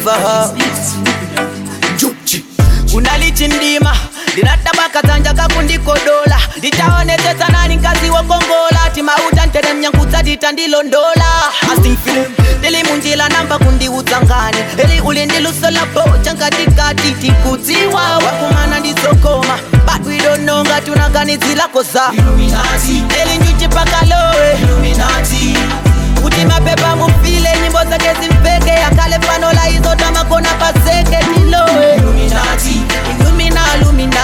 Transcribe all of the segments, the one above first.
sifahamu kunalichindima ndinatabaka dzanja kakundikodola nditaonetsetsa nani nkazi wokongola timauta nteremnyankuta titandilondola ndili munjila namba kundiudza ngani eli uli ndilusola bocha nkatikati tikudziwa wakumana ndizokoma but we don't know ngati unaganidzilako za eli njuchipakalowe kuti mapepa mufile nyimbo zake zimveke yakale fano la izo tamakona paseke tilowe Illumina, Illumina.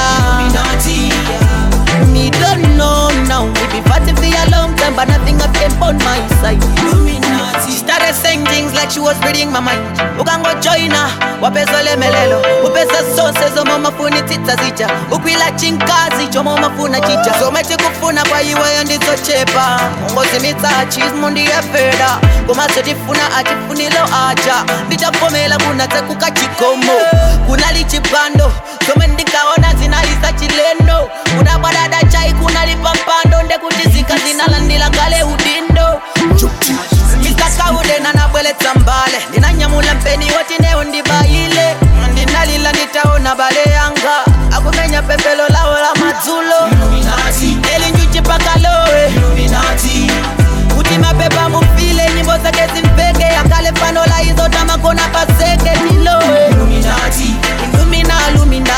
Me don't know now. We be fighting for a long time, but nothing have came on my side. She started saying things like she was reading my mind. Ukango joina, wapesa lemelelo, upesa sonse zomo mafuni tita zicha, ukwila chinkazi chomo mafuna chicha. So mete kufuna kwa iwe ndizochepa, ngozi mitsachi mundi yefeda, kumaso tifuna achifunilo aja, ndichafomela kuna tekuka chikomo, kuna lichipando, some ndikaona zinalisa chilendo, kuna badada chai kuna lipampando, ndekuti zika zinalandila kale udindo. misakaude nanabweletsa mbale ndinanyamula mpeni woti neo ndibayile ndinalila nditaona bale yanga akumenya pembelo lawo la madzulo elinjuchi pakalowe kuti mapepa mufile nyimbo zake zimveke yakale fano la izo tamakona paseke tilowe Illumina, Illumina.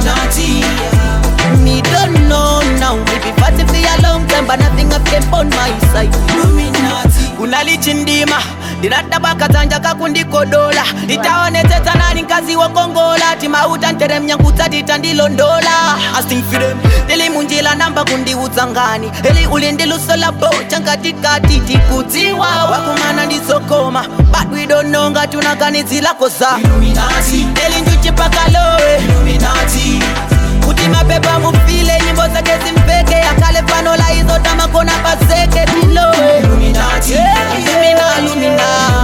Me don't know now. We be fighting for a long time, but nothing have came on my side. kunalichindima ndinatabaka dzanja kakundikodola nditaonetsetsa nani nkazi wokongola timauta nteremnyankuta titandilondola ndili munjila namba kundiudza ngani eli uli ndilusola bocha nkatikati tikudziwa wakumana ndizokoma but we don't know ngati unaganidzilako za eli njuchipakalowe kuti mapepa mufile nyimbo zake zimveke yakale fano la izo tamakona paseke tilowe Illumina, Illumina.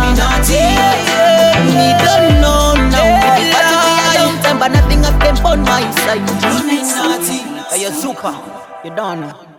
Me don't know now. But it be a long time, but nothing has came on my side. Hey, you super. You don't know.